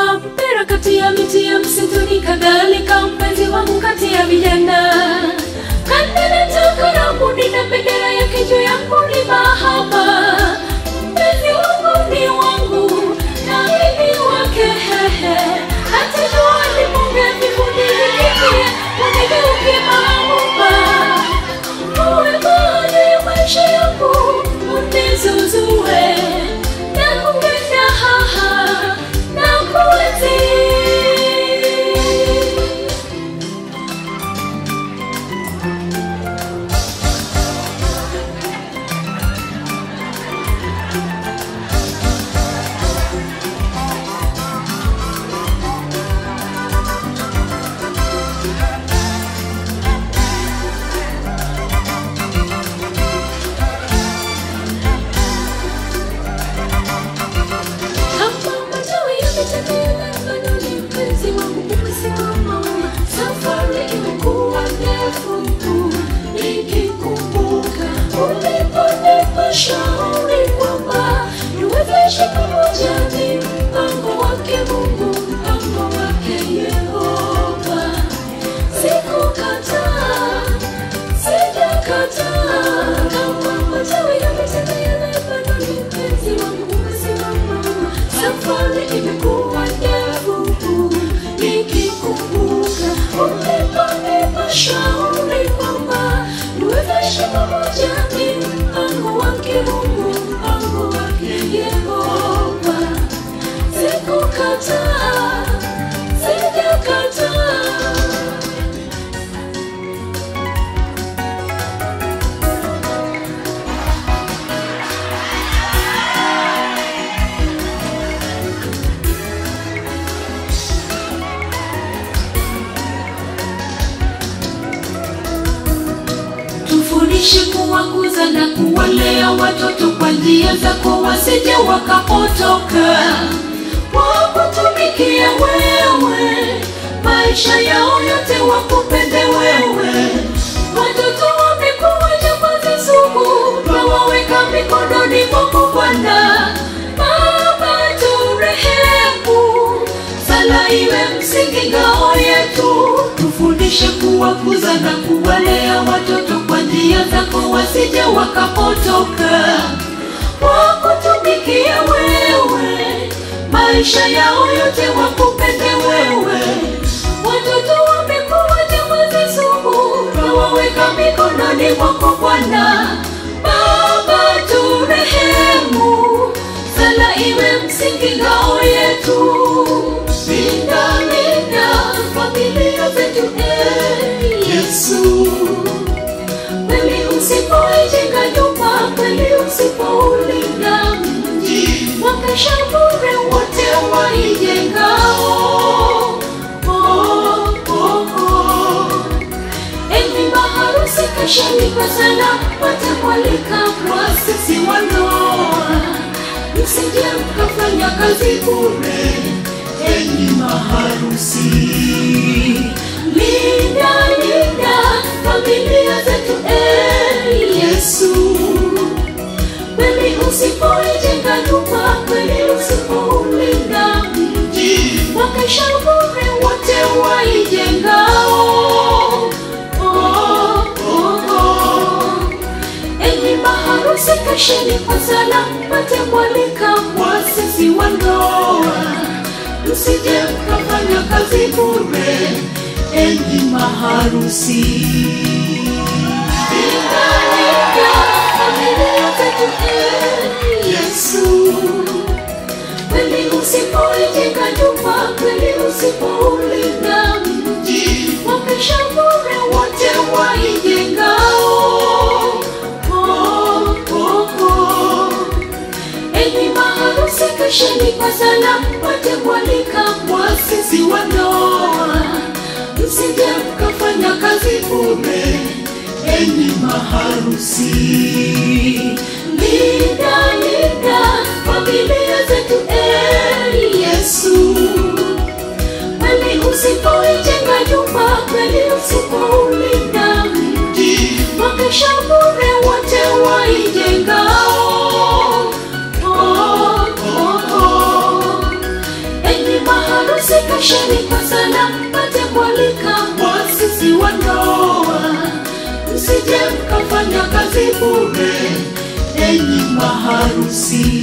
kama mpira kati ya miti ya msituni, kadhalika mpenzi wangu kati ya vijana. Kandana takarabuni na bendera yake juu yangu ni mahaba. Mpenzi wangu ni wangu na mimi wake, hehe. Hata jua lipunge vivuli likikie, unigeukie mahabuba. Uwe baada ya maisha yangu, unizuzue. Nakupenda, haha, nakuenzi. Kama matawi yametembea Lebanoni, mpenzi wangu umesimama. Safari imekuwa ndefu, nikikumbuka uliponipa shauri kwamba niwezeshe pamoja, ni mpango wake Mungu, mpango wake Yehova. Sikukataa, sijakataa. Kama matawi yametembea Lebanoni, mpenzi wangu umesimama. Safari imekuwa ndefu, nikikumbuka uliponipa shauri kwamba niwezeshe pamoja, ni mpango wake Mungu, mpango wake Yehova. Sikukataa, sijakataa. tufundishe kuwakuza na kuwalea watoto kwa njia zako, wasije wakapotoka wakutumikie wewe, maisha yao yote wakupende wewe. Watoto wamekuwa jambazi sugu, twawaweka mikononi mwako Bwana. Baba turehemu, sala iwe msingi ngao yetu, tufundishe kuwakuza na kuwalea watoto kwa njia zako, wasije wakapotoka wakutumikie wewe, maisha yao yote wakupende wewe. Watoto wamekuwa jambazi sugu, twawaweka mikononi mwako Bwana. Baba turehemu, sala iwe msingi ngao yetu. Linda, linda familia zetu, eh, Yesu. Kweli usipoijenga nyumba, kweli usipoulinda mji, wakesha bure wote waijengao. Oh, oh, oh. Enyi maharusi, kesheni kwa sala, watamwalika mwasisi wa ndoa, msije mkafanya kazi bure. Enyi maharusi, linda linda familia zetu, eh, Yesu kweli usipoijenga nyumba, kweli usipoulinda mji, wakesha bure wote waijengao. Oh, oh, oh. Enyi maharusi, kesheni kwa sala, mpate mwalika mwasisi wa ndoa, msije mkafanya kazi bure. Enyi maharusi Linda familia zetu, eh, Yesu kweli usipoijenga nyumba, kweli usipoulinda mji, wakesha bure wote waijengao. Oh, oh, oh. Enyi maharusi, kesheni kwa sala, mpate mwalika mwasisi wa ndoa, msije mkafanya kazi bure. Enyi maharusi, linda linda familia zetu, eh, Yesu kweli usipoijenga nyumba, kweli usipoulinda mji, wakesha bure wote waijengao. Oh, oh, oh. Enyi maharusi Osheni kwa sana mpate kualika mwasisi wa ndoa, msije mkafanya kazi bure, enyi maharusi.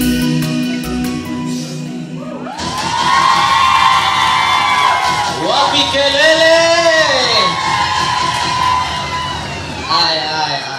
Wapi kelele?